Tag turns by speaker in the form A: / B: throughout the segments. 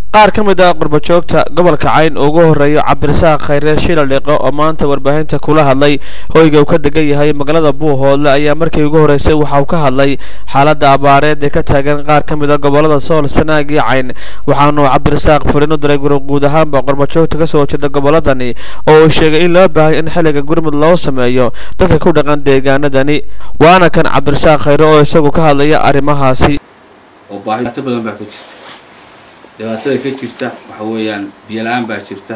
A: qaar ka mid ah qurbajoogta gobolka cayn ugu horeeya cabdirasaaq khayre shila dhiqo oo maanta warbaahinta kula hadlay hoyga uu ka degan yahay magaalada buuhoodle ayaa markii ugu horeysay waxa uu ka hadlay xaaladda abaareed ee ka taagan qaar ka mid a gobolada sool sanaag iyo cayn waxaanu cabdirasaaq furin u diray guud ahaanba qurbajoogta kasoo horjeeda goboladani oo uu sheegay in loo baahay in xilliga gurmud loo sameeyo dadka ku dhaqan deegaanadani waana kan cabdirasaaq khayre oo isagu ka hadlaya arrimahaasi
B: oo baahito badan baa ka jirta dhibaatada ka jirta waxa weeyaan biyo la-aan baa jirta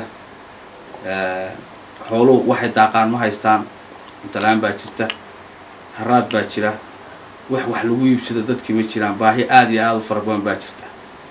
B: xooluhu waxay daaqaan ma haystaan cunto la-aan baa jirta haraad baa jira wax wax lagu iibsado dadkii ma jiraan baahi aada iyo aada u fara badan baa jirta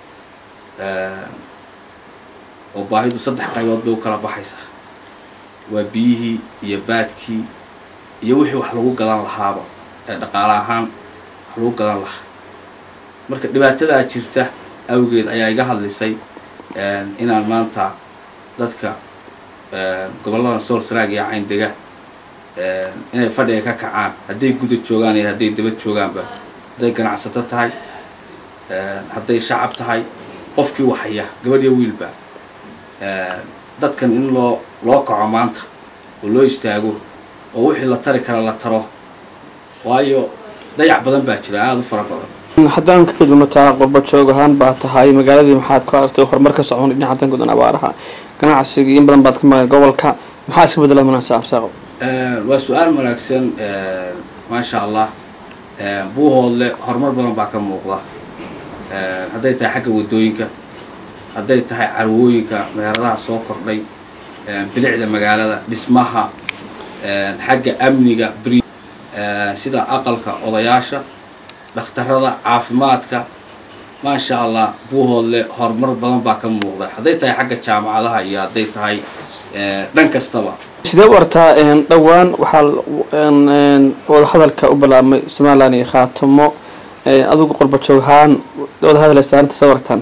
B: oo baahidu saddex qaybood bay u kala baxaysaa waa biyihii iyo baadkii iyo wixii wax lagu gadan lahaaba ee dhaqaale ahaan wax lagu gadan lahaa marka dhibaatadaa jirta awgeed ayaa iga hadlisay inaan maanta dadka gobollada sool sanaag iyo cayn dega inay fadhiga ka kacaan hadday guda joogaan iyo hadday daba joogaanba hadday ganacsato tahay hadday shacab tahay qofkii waxaya gabadh iyo wiilba dadkan in loo loo kaco maanta oo loo istaago oo wixii la tari kara la taro waayo dayac badan baa jira aada u fara badan
C: haddaan ka gudubno taa qurbajoog ahaan baa tahay magaaladii maxaad ku aragtay horumar ka socon dhinaca dan gudan abaaraha ganacsigii in badan baad ka maqan gobolka maxaa iska bedela manaasa absaaqo
B: waa su-aal wanaagsan maasha allah buuhoodle horumar badan baa ka muuqda hadday tahay xagga wadooyinka hadday tahay carwooyinka meheradaha soo kordhay bilicda magaalada dhismaha xagga amniga bri sida aqalka odayaasha dhakhtarada caafimaadka maasha allah buuhoodle horumar badan baa ka muuqda hadday tahay xagga jaamacadaha iyo hadday tahay dhan kastaba
C: sidee u artaa dhowaan waxaa wadahadalka u bilaabmay somalilan iyo khaatamo adigu qurbajoog ahaan wadahadaleysa arrinta soo aragtaan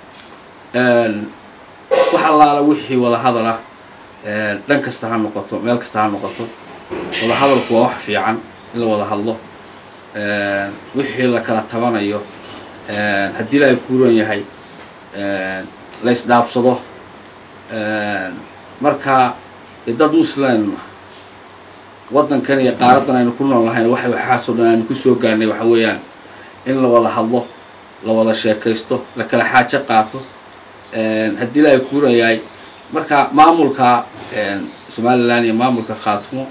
B: wax allaala wixii wadahadal ah dhan kasta ha noqoto meel kasta ha noqoto wadahadalku waa wax fiican in la wada hadlo wixii la kala tabanayo haddii la kuuran yahay la isdhaafsado marka dad muslim waddankan iyo qaaradan aynu ku nool nahayn waxa waxaasoo dhan aynu kusoo gaarnay waxa weeyaan in la wada hadlo la wada sheekaysto la kala xaajo qaato haddii la kuuran yahay marka maamulka somalilan iyo maamulka khaatumo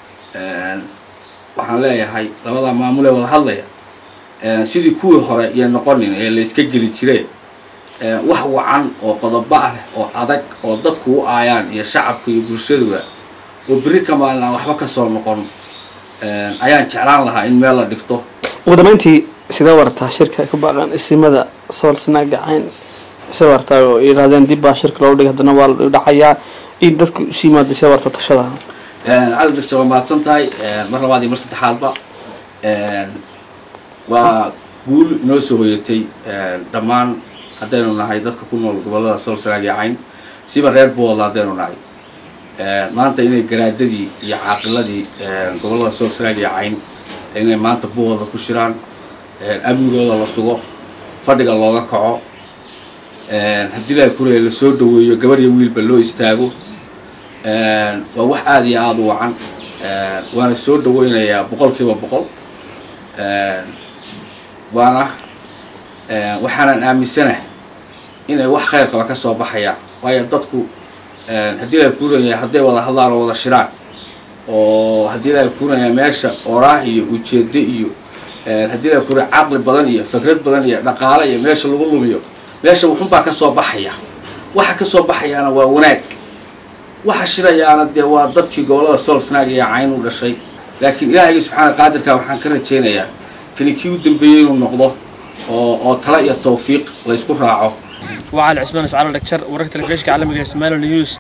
B: waxaan leeyahay labadaa maamul ee wada hadlaya sidii kuwii hore iyo noqonin ee la iska geli jire wax wacan oo qodobo ah leh oo adag oo dadku u aayaan iyo shacabka iyo bulshaduba oo berri ka maalin aan waxba kasoo noqon ayaan jeclaan lahaa in meel la dhigto
C: ugu dambeyntii sidee wartaa shirka ku baaqan isimada sool sanaaga cayn sidee wartaa oo yidhahdeen dib baa shirka loogu dhigay haddana waa la dhacayaa in dadku isu yimaada sidee wartaa tashada
B: cali doctor waa mahadsan tahay mar labaad iyo mar saddexaadba waa guul inoo soo hoyatay dhammaan haddaynu nahay dadka ku nool gobollada sool sanaag iyo cayn siba reer boodla haddaynu nahay maanta inay garaadadii iyo caaqiladii gobollada sool sanaag iyo cayn inay maanta buhooda ku shiraan amnigooda la sugo fadhiga looga kaco haddii la kuraya lasoo dhaweeyo gabar iyo wiilba loo istaago waa wax aada iyo aada u wacan waana soo dhaweynayaa boqol kiiba boqol waana waxaanan aaminsanahay inay wax khayrkaba ka soo baxayaan waayo dadku haddii la kuuranaya hadday wada hadlaan oo wada shiraan oo haddii la kuuranaya meesha oraah iyo ujeedo iyo haddii la kuuraya caqli badan iyo fikrad badan iyo dhaqaale iyo meesha lagu lumiyo meesha wuxunbaa kasoo baxaya waxa kasoo baxayaana waa wanaag waxa shirayaana dee waa dadkii gobollada sool sanaag iyo cayn u dhashay laakiin ilaahayga subxaana qaadirka waxaan ka rajaynayaa kani kii u dambeeyey inuu noqdo oo oo tala iyo tawfiiq la ysku raaco
A: وعلى عثمان وعلى الدكتور ورقة الفيشك على مجلس مالو نيوز